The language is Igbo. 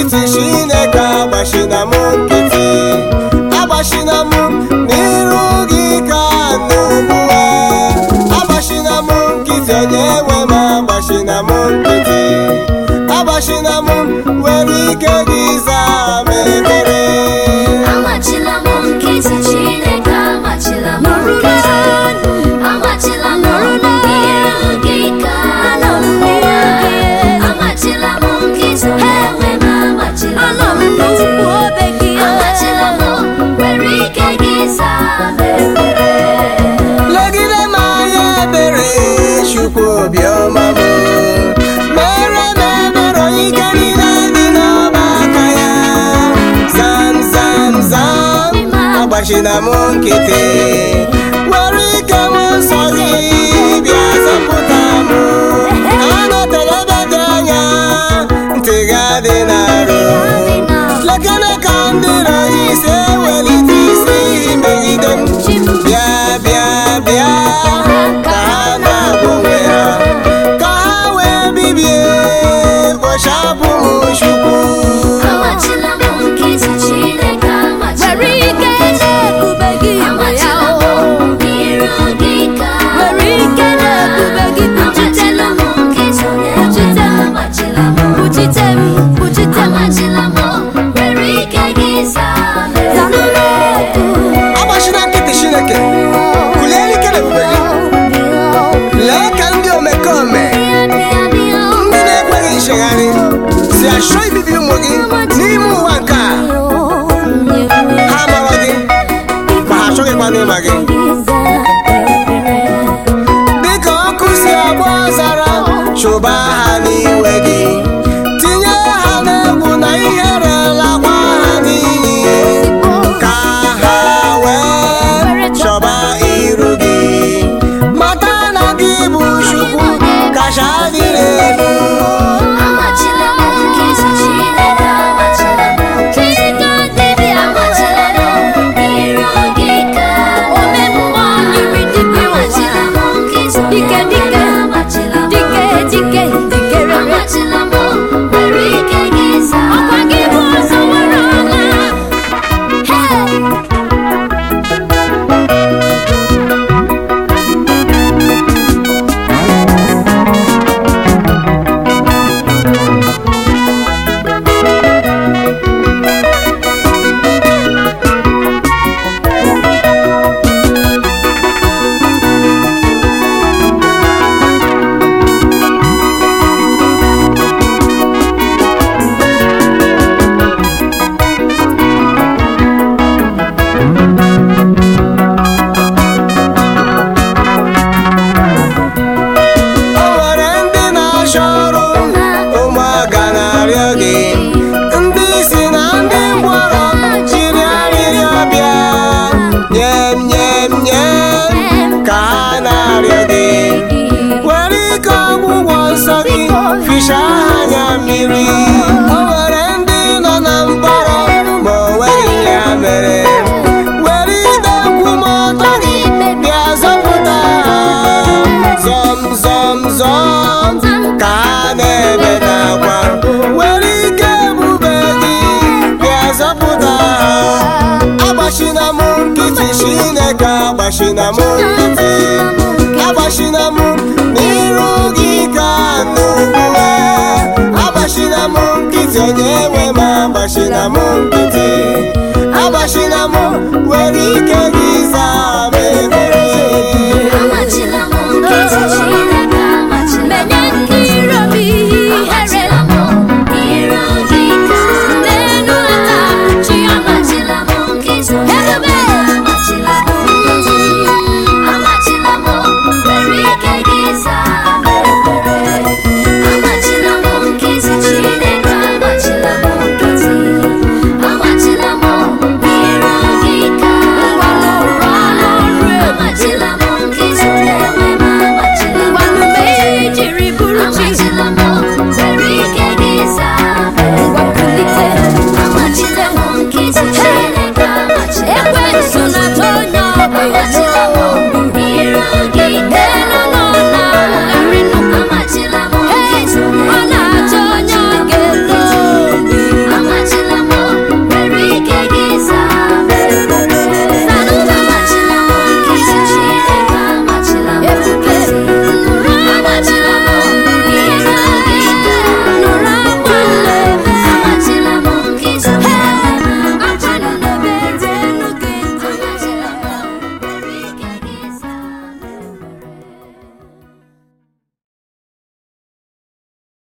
nkịtị Chineke agbachina m nkịtị agbachina m n'iru gị ka n'ugbuwe agbachina m nkịtị onye nwe m agbachina m nkịtị agbachina m nwere ike gị zaa m ekpere Amachila m nkịtị Chineke amachila m nkịtị amachila m iru gị ka nọ n'ụwa amachila m nkịtị onye nwe m amachila m nkịtị amachila m nwere ike gị zaa m ekpere legide m anya ebere chukwu obiọma m mere m ebere onye ike niile dị n'ọba aka ya zam zam zam agbachina m nkịtị were ike m nsọ gị bịa zọpụta m anọtere ebe dị anya ntị ga-adị n'arụ lekere ka ndị rọrọ isi ewelite isi megide m bịa bịa bịa ka ha na-agwọ onwe ha ka ha wee bibie kpochapụ m chukwu amachila m nkịtị Chineke amachila m nkịtị amachila m iru gị ka amachila m nkịtị onye nwe m amachila m amachila m nwere ike gị zaa m ekpere agbachina nkịtị chineke kulie ike na ebube gị lee ka ndị omekome ndị na-ekweghị nchegharị si achọ ibibi ụmụ gị n'ime ụwa nke a ha marọ gị ma ha achọghịkwa n'ịma gị dịka ọkụ si agba ọzara chụba ha n'iwe gị tinye ha n'egwu na ihere lakwa ha n'iyi ka ha wee chọba iru gị mata na gị bụ chukwu kacha dịrị elu amachila m nkịtị Chineke amachila m nkịtị amachila m iru gị ka amachila m nkịtị onye nwe m amachila m amachila m nwere ike gị zaa m o nwere ndị na-achọ ọrụ ụmụaka na-arịọ gị ndị isi na ndị ngwọrọ jiri arịrịọ bịa nye m nye m nye m ka ha na-arịọ gị were ike ọgwụgwọ nsọ gị ficha ha anya mmiri o nwere ndị nọ na mkpọrọ ma o nweghị ya mere were ide nkwụmọtọ gị bịa zọpụta ha zọm zọm zọm ka ha na-ebe n'akwa were ike ebube gị bịa zọpụta ha agbachina m nkịtị Chineke agbachina m nkịtị agbachina m n'iru gị ka n'ugbuwe agbachina m nkịtị onye nwe m agbachina m nkịtị agbachina m were ike gị zaa m ebe